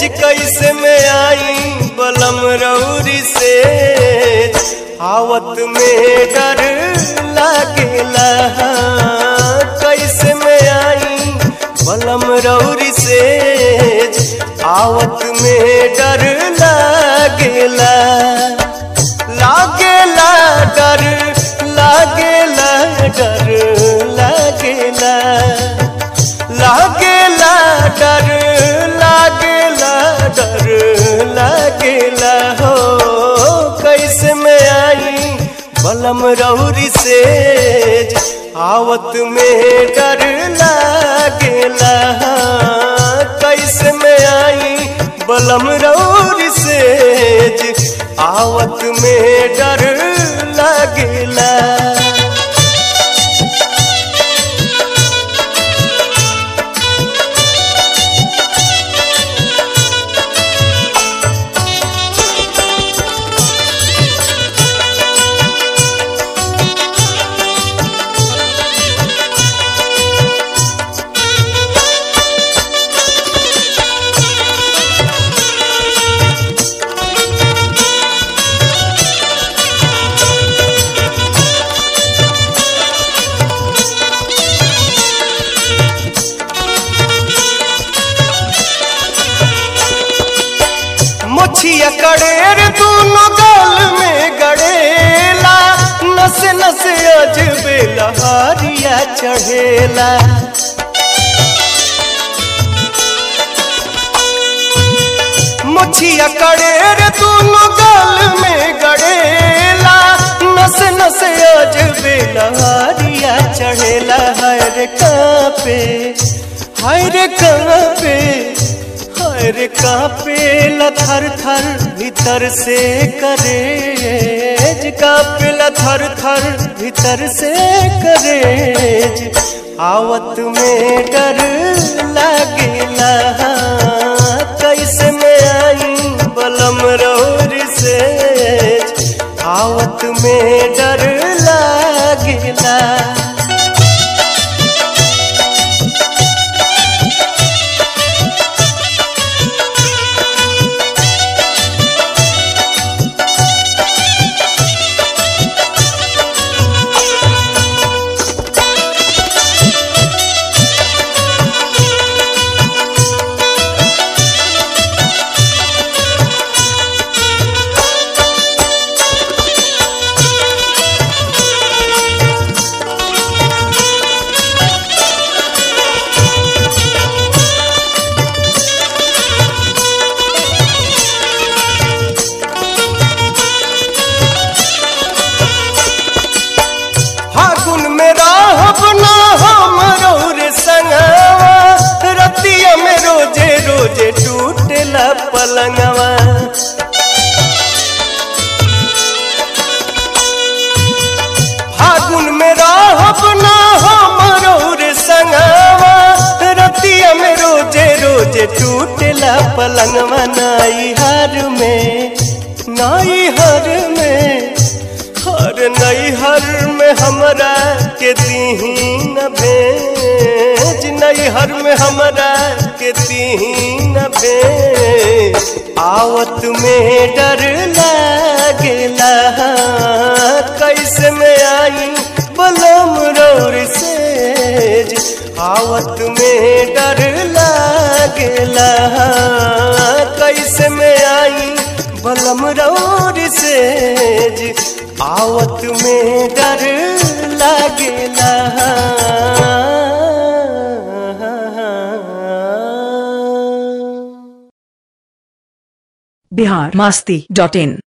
कैसे में आई बलम रौरी से आवत में डर लागेला कैसे में आई बलम रौरी से आवत में डर लागेला लागेला डर लागेला डर लागेला लागेला डर लागेला डर लागेला हो कैसे में आई बलम रौरी से आवत में डर लागेला कैसे में आई बलम रौरी से आवत में डर लागेला मोछिया कड़ेर दोनों गाल में गड़ेला नस नस अजबे लहारिया चढ़ेला मोछिया कड़ेर दोनों गाल में गड़ेला नस नस अजबे लहारिया चढ़ेला हर कापे हर कापे हर कापे थर थर भीतर से करेज कापे थर थर भीतर से करेज आवत में डर लागेला कैसे में आई बलम रौर से आवत में डर लागेला फागुन में राहब ना हम रौर संगवा रतिया में रोजे रोजे टूटेला पलंगवा फागुन में राहब ना हम रौर संगवा रतिया में रोजे रोजे टूटेला पलंगवा नाई हर में नाई हर में हर नैहर में हमरा के दीहीन भेज नैहर में हमरा के दीहीन भेज आवत में डर लागेला कैसे में आई बलम रौर सेज आवत में डर लागेला कैसे में आई बलम रौर सेज आवत में डर लागेला बिहार मास्ती डॉट इन